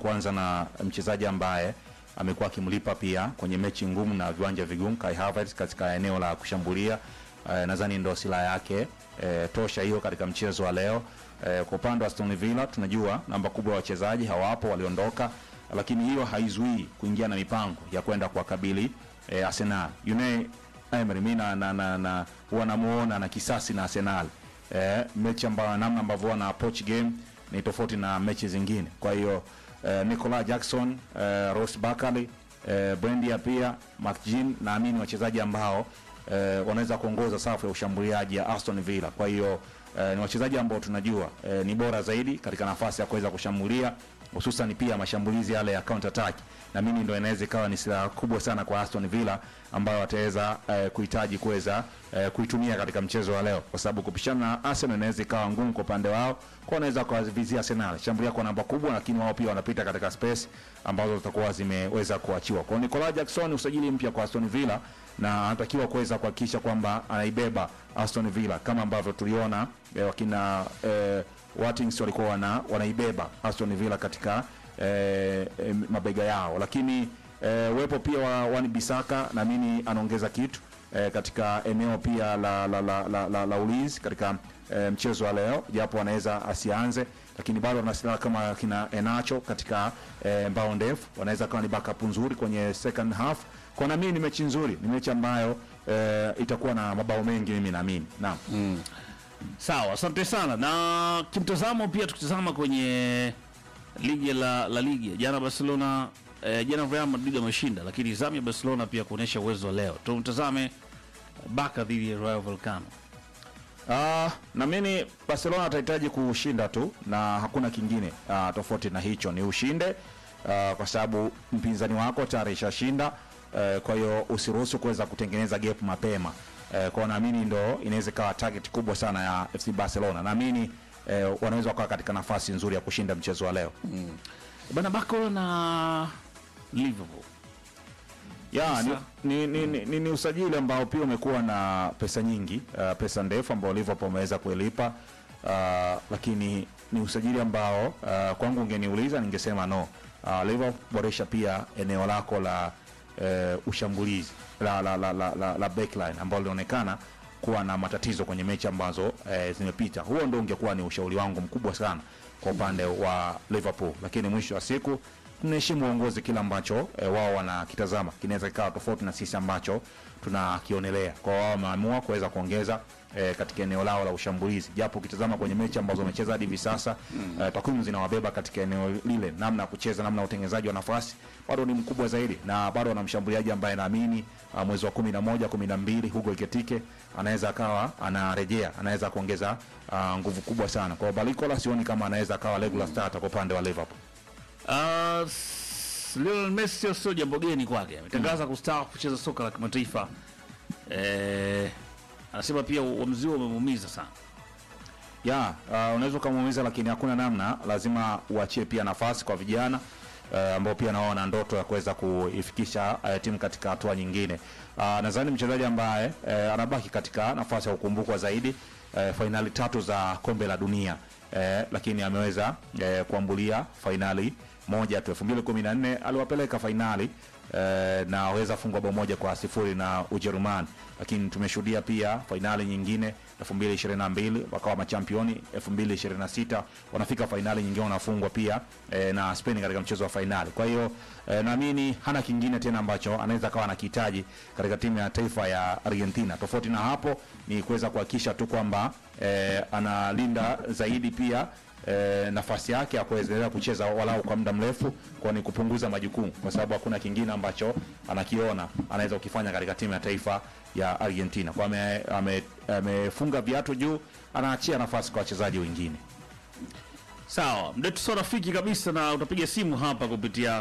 kuanza na mchezaji ambaye amekuwa akimlipa pia kwenye mechi ngumu na viwanja vigumu, Kai Havertz katika eneo la kushambulia. Eh, nadhani ndo silaha yake eh, tosha hiyo katika mchezo wa leo. Eh, kwa upande wa Aston Villa tunajua namba kubwa ya wachezaji hawapo, waliondoka, lakini hiyo haizuii kuingia na mipango ya kwenda kuwakabili eh, Arsenal. Unai Emery mimi na, na, na, na huwa namuona na kisasi na Arsenal eh, mechi ambayo namna ambavyo wana approach game ni tofauti na mechi zingine. Kwa hiyo eh, Nicolas Jackson eh, Ross Barkley eh, Brendia pia McGinn naamini wachezaji ambao eh, wanaweza kuongoza safu ya ushambuliaji ya Aston Villa. Kwa hiyo eh, ni wachezaji ambao tunajua eh, ni bora zaidi katika nafasi ya kuweza kushambulia hususan pia mashambulizi yale ya counter attack na mimi ndo inaweza ikawa ni silaha kubwa sana kwa Aston Villa ambayo wataweza eh, kuhitaji kuweza eh, kuitumia katika mchezo wa leo, kwa sababu kupishana na Arsenal inaweza ikawa ngumu kwa upande wao, kwa wanaweza kuwavizia Arsenal shambulia kwa namba kubwa, lakini wao pia wanapita katika space ambazo zitakuwa zimeweza kuachiwa. Kwa Nicolas Jackson, usajili mpya kwa Aston Villa na anatakiwa kuweza kuhakikisha kwamba anaibeba Aston Villa kama ambavyo tuliona eh, wakina eh, Watkins walikuwa wana, wanaibeba Aston Villa katika eh, eh, mabega yao, lakini eh, uwepo pia wa Wan Bisaka naamini anaongeza kitu eh, katika eneo pia la, la, la, la, la, la ulinzi katika eh, mchezo wa leo, japo anaweza asianze, lakini bado wana silaha kama kina Enacho katika eh, mbao ndefu, wanaweza kama ni backup nzuri kwenye second half. Kwa naamini ni mechi nzuri, ni mechi ambayo eh, itakuwa na mabao mengi, mimi naamini naam. Sawa, asante sana. Na kimtazamo pia tukitazama kwenye ligi la la ligi jana Barcelona eh, jana Real Madrid ameshinda, lakini zamu ya Barcelona pia kuonyesha uwezo wa leo. Tumtazame Barca dhidi ya Rayo Vallecano. Uh, naamini Barcelona atahitaji kushinda tu na hakuna kingine uh, tofauti na hicho, ni ushinde uh, kwa sababu mpinzani wako tayari ishashinda uh, kwa hiyo usiruhusu kuweza kutengeneza gap mapema uh, kwa naamini ndo inaweza ikawa target kubwa sana ya FC Barcelona. Naamini uh, wanaweza wakawa katika nafasi nzuri ya kushinda mchezo wa leo. Bana Barca na Liverpool. ya ni, ni, ni, ni, ni, ni usajili ambao pia umekuwa na pesa nyingi uh, pesa ndefu ambao Liverpool wameweza kuilipa uh, lakini ni usajili ambao uh, kwangu ungeniuliza ningesema no. Uh, Liverpool boresha pia eneo lako la uh, ushambulizi la, la, la, la, la, la backline ambao linaonekana kuwa na matatizo kwenye mechi ambazo eh, zimepita. Huo ndio ungekuwa ni ushauri wangu mkubwa sana kwa upande wa Liverpool, lakini mwisho wa siku tunaheshimu uongozi, kile ambacho e, wao wanakitazama kinaweza kikawa tofauti na sisi ambacho tunakionelea. Kwa wao wameamua kuweza kuongeza e, katika eneo lao la ushambulizi, japo ukitazama kwenye mechi ambazo wamecheza hadi hivi sasa mm. e, takwimu zinawabeba katika eneo lile, namna ya kucheza, namna ya utengenezaji wa nafasi bado ni mkubwa zaidi, na bado wana mshambuliaji ambaye naamini uh, mwezi wa kumi na moja kumi na mbili Hugo Ekitike anaweza akawa anarejea, anaweza kuongeza uh, nguvu kubwa sana. Kwa hiyo Balikola sioni kama anaweza akawa regular starter kwa upande wa Liverpool. Uh, s- Lionel Messi sio sio jambo geni kwake. Ametangaza kustaafu kucheza soka la kimataifa. Eh, anasema pia uamuzi huo umemuumiza sana. ya uh, unaweza ukamuumiza, lakini hakuna namna, lazima uachie pia nafasi kwa vijana uh, ambao pia nao wana ndoto ya kuweza kuifikisha uh, timu katika hatua nyingine. Uh, nadhani mchezaji ambaye uh, anabaki katika nafasi ya kukumbukwa zaidi uh, fainali tatu za kombe la dunia uh, lakini ameweza uh, kuambulia fainali moja tu 2014 aliwapeleka fainali eh, na waweza fungwa bao moja kwa sifuri na Ujerumani, lakini tumeshuhudia pia fainali nyingine 2022 wakawa machampioni, 2026 wanafika fainali nyingine wanafungwa pia eh, na Spain katika mchezo wa fainali. Kwa hiyo eh, naamini hana kingine tena ambacho anaweza kawa anakihitaji katika timu ya taifa ya Argentina. Tofauti na hapo ni kuweza kuhakikisha tu kwamba eh, analinda zaidi pia e, nafasi yake ya kuendelea kucheza walau kwa muda mrefu, kwa ni kupunguza majukumu, kwa sababu hakuna kingine ambacho anakiona anaweza kukifanya katika timu ya taifa ya Argentina. Kwa ame- ame- amefunga viatu juu, anaachia nafasi kwa wachezaji wengine. Sawa, mdetu sio rafiki kabisa, na utapiga simu hapa kupitia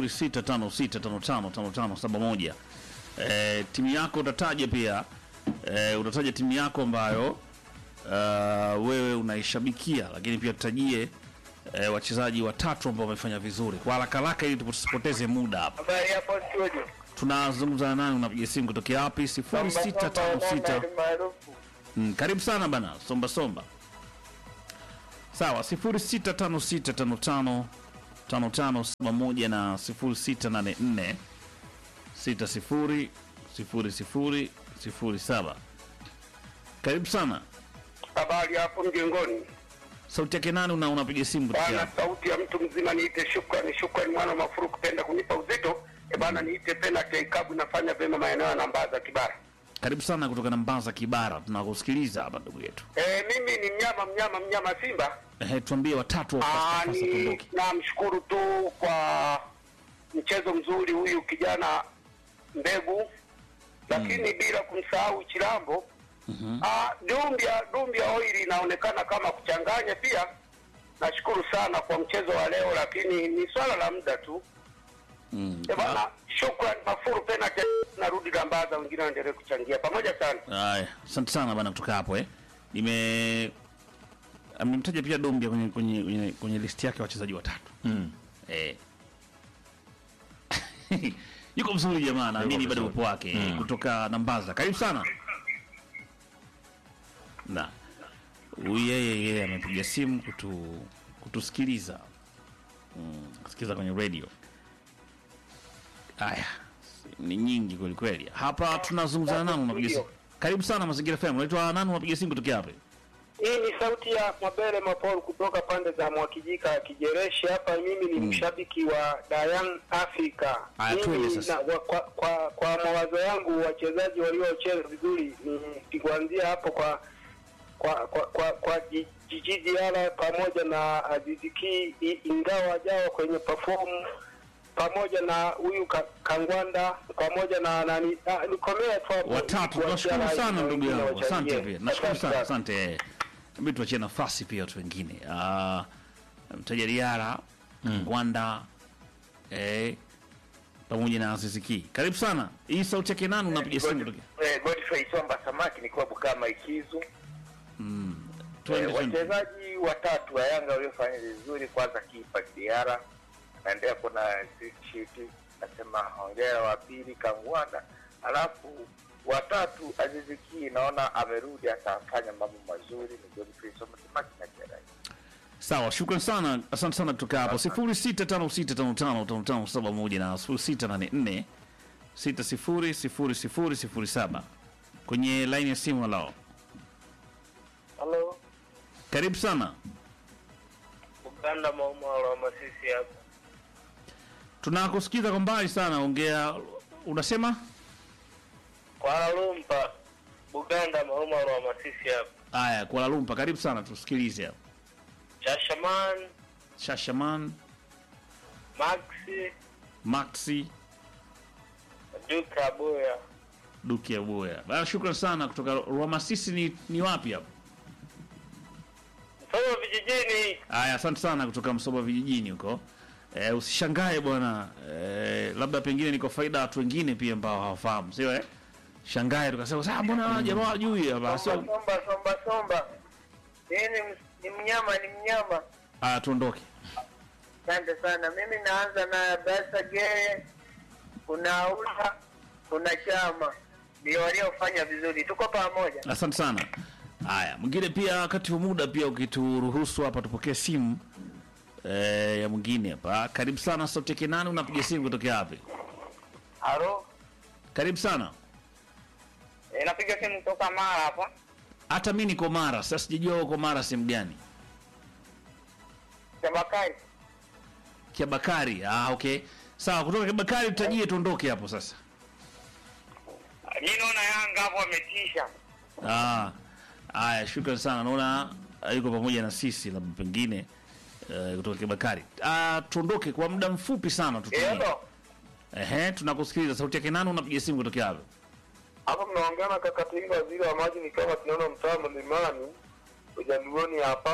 0656555571. Eh, timu yako utataja pia eh, utataja timu yako ambayo uh, wewe unaishabikia, lakini pia tutajie eh, wachezaji watatu ambao wamefanya vizuri kwa haraka haraka, ili tusipoteze muda hapa. Habari hapo studio. Tunazungumza na nani? Unapiga simu kutokea wapi? 0656 maarufu. Mm, karibu sana bana, somba somba. Sawa, 065655 tano tano saba moja na sifuri sita nane nne sita sifuri sifuri sifuri sifuri saba. Karibu sana. Habari hapo mjengoni Sauti yake nani una unapiga simu kutoka bana, wapi? sauti ya mtu mzima. Niite shukrani, shukrani mwana wa mafuru kupenda kunipa uzito e bana, niite penalty ikabu nafanya vyema maeneo ya Nambaza Kibara. Karibu sana kutoka Nambaza Kibara, tunakusikiliza hapa ndugu yetu. E, mimi ni mnyama mnyama mnyama Simba. Ehe, tuambie watatu wa Ah, fasta fasta ni tuondoke. namshukuru tu kwa mchezo mzuri huyu kijana Mbegu, lakini bila kumsahau Chilambo. Ah, Dumbia Dumbia oili inaonekana kama kuchanganya pia. Nashukuru sana kwa mchezo wa leo, lakini ni swala la muda tu. Mm. Eh bana, shukrani Mafuru penalty, narudi Gambaza, wengine waendelee kuchangia pamoja sana. Haya, asante sana bana kutoka hapo eh. Nime amemtaja pia Dombia kwenye kwenye kwenye, kwenye listi yake ya wachezaji watatu. Mm. Eh. Yuko vizuri jamaa, naamini bado vizuri. upo wake mm. kutoka Nambaza. Karibu sana. Na huyu yeye yeye amepiga simu kutu kutusikiliza. Mm, kusikiliza kwenye radio. Haya, ni nyingi kweli kweli. Hapa tunazungumzana nani unapiga simu? Karibu sana Mazingira FM. Unaitwa nani unapiga simu kutoka wapi? Hii ni sauti ya Mabele Mapol kutoka pande za Mwakijika Kijereshi. Hapa mimi ni mshabiki wa Dayan Africa. Aya, tuende Mimi sasa. na- wa- kwa, kwa, kwa mawazo yangu wachezaji waliocheza vizuri ni kuanzia hapo kwa kwa kwa kwa, kwa Ji- Jiji Diarra pamoja na Aziziki i- ingawa jawa kwenye perform pamoja na huyu ka, Kangwanda pamoja na nani ah, nikomea tu hapo. watatu. Kuachia Tunashukuru rais sana na ndugu wengine yangu, asante wachangie. pia, nashukuru Asante sana, asante. Hebu tuachie nafasi pia watu wengine. Ah, mtaja Diara Gwanda eh, pamoja na Aziziki. Karibu sana. Hii sauti yake nani unapiga simu kutoka? Eh, Godfrey Somba Samaki ni klabu kama Ikizu. Twende, Eh, twende. wachezaji watatu wa Yanga waliofanya vizuri, kwanza kipa Diara anaendelea kuna shiti, nasema hongera. Wa pili Kangwanda, alafu watatu Aziziki, naona amerudi atafanya mambo mazuri. Ni Godfrey Somba Samaki na Jerai. Sawa, shukran sana, asante sana kutoka hapo 0656555571 na 0684600007 kwenye line ya simu. Halo, Halo, karibu sana. Uganda Maumalo wa Masisi hapa. Tunakusikiza kwa mbali sana, ongea. Unasema Kuala Lumpur, Buganda Maumalo wa Masisi hapa. haya, Kuala Lumpur, karibu sana, tusikilize hapo. Chashaman, Shashaman, Maxi, Maxi, Duka Boya. Duki ya Boya. Bana, shukran sana kutoka Rwamasisi. Ni, ni wapi hapo? Msomo vijijini. Haya, asante sana kutoka Msoba vijijini huko. E, usishangae bwana e, labda pengine ni kwa faida ya watu wengine pia ambao hawafahamu, sio eh? Shangae tukasema sasa, mbona jamaa hajui hapa? Sio Somba Somba Somba, yeye ni, ni mnyama, ni mnyama. haya, tuondoke. Asante sana. Mimi naanza na Basa Gere, kuna Aula, kuna Chama, ndio waliofanya vizuri. Tuko pamoja. Asante sana. Haya, mwingine pia, wakati wa muda pia ukituruhusu hapa tupokee simu e, ya mwingine hapa. Karibu sana, sauti yake nani? Unapiga simu kutokea wapi? Halo, Karibu sana. e, napiga simu kutoka Mara hapa. Hata mi niko Mara, sasa sijajua uko Mara sehemu gani. Tabakari. Kiabakari. Ah, okay. Sawa, kutoka Kiabakari tutajie tuondoke hapo sasa. Mi naona Yanga hapo wametisha. Ah, haya, shukran sana. Naona ah, yuko pamoja na sisi, labda pengine eh, kutoka Kibakari. Ah, tuondoke kwa muda mfupi sana tutumie. Hello. Ehe, tunakusikiliza. Sauti yake nani? Unapiga simu kutokea wapi? Hapa mnaongea na kaka Tinga, waziri wa maji, ni kama tunaona mtaa mlimani ujaluoni hapa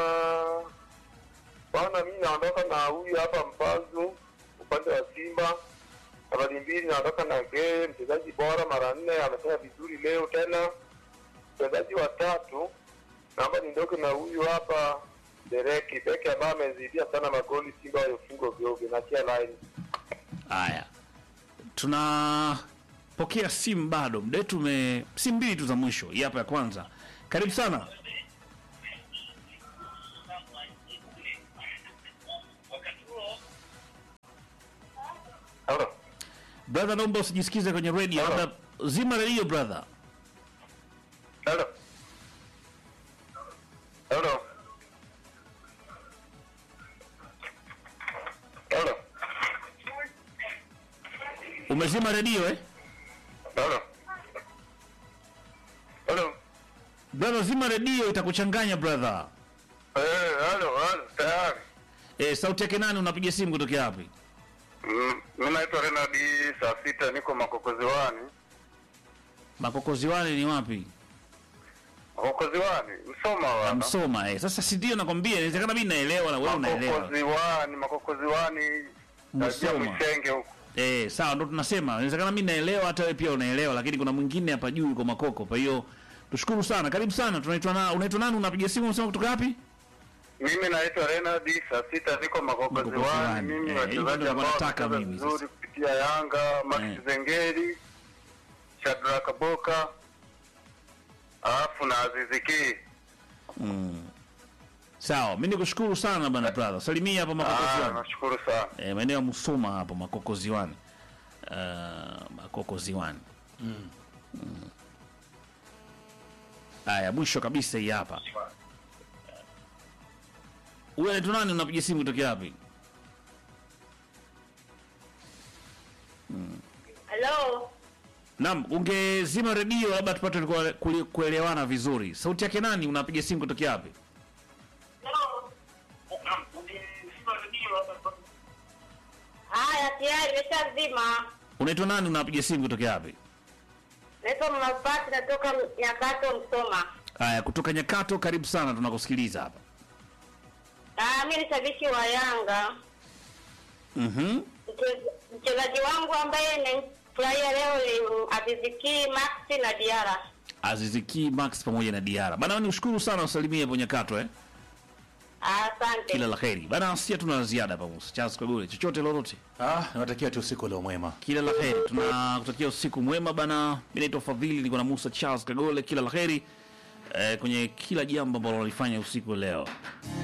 bwana. Mimi naondoka na huyu hapa Mpazu upande wa Simba. Nambari mbili naondoka na Gee, mchezaji bora mara nne, amefanya vizuri leo tena. Mchezaji wa tatu naomba niondoke na huyu hapa Dereki Beki ambaye amezidia sana magoli Simba waliofunga ovyo ovyo. Nachia line Haya, tunapokea simu bado, muda wetu ume simu mbili tu za mwisho. Hii hapa ya kwanza. Karibu sana. Halo. brother naomba usijisikize kwenye radio Hello. labda zima radio brother Halo. Halo. Halo. umezima radio eh Halo. Halo. brother zima radio itakuchanganya brother Eh, halo, halo, tayari. eh sauti yake nani unapiga simu kutokea wapi Mm, Mimi naitwa Renard saa sita niko Makokoziwani. makokoziwani ni wapi Makokoziwani, Msoma wana. msoma eh sasa si ndio nakwambia inawezekana mimi naelewa na wewe unaelewa Makokoziwani, Makokoziwani. Najia Msoma. Mwisenge huko. eh sawa ndo tunasema inawezekana mimi naelewa hata wewe pia unaelewa lakini kuna mwingine hapa juu yuko makoko kwa hiyo tushukuru sana karibu sana tunaitwa na unaitwa nani unapiga simu unasema kutoka wapi Mimi naitwa Renard saa sita niko Makokoziwani. Makokoziwani. Mimi Eh, hivyo wachezaji ndio ambao nataka wanacheza mimi vizuri sasa. kupitia Yanga, Max Eh. Zengeri, Shadrack Boka, alafu na Aziz Ki. sawa mimi nikushukuru sana bana brother salimia hapa Ah, makokoziwani nashukuru sana. eh, maeneo ya Musoma hapo Makokoziwani. Uh, Makokoziwani. Mm. Haya, mwisho kabisa hii hapa. Huyu anaitwa nani? Unapiga simu kutokea wapi? Halo, Naam, ungezima redio labda tupate kule- kule- kuelewana vizuri. Sauti yake nani? Unapiga simu kutokea wapi? haya tayari nimeshazima. Unaitwa nani? Unapiga simu kutokea wapi? Naitwa Mama Pati, natoka Nyakato, Msoma. Haya, kutoka Nyakato, karibu sana, tunakusikiliza hapa. Ah, mimi ni shabiki wa Yanga. Mhm. Mche- Mchezaji wangu ambaye nimfurahia leo ni Aziziki Maxi na Diara. Aziziki Max pamoja na Diara. Bana, nikushukuru sana usalimie hapo Nyakato eh. Asante. Kila la heri. Bana, sia tuna la ziada hapa Musa. Charles Kagole, chochote lolote. Ah, nawatakia tu usiku leo mwema. Kila la heri. Tunakutakia usiku mwema bana. Mimi naitwa Fadhili, niko na Musa Charles Kagole. Kila la heri eh, kwenye kila jambo ambalo walifanya usiku leo.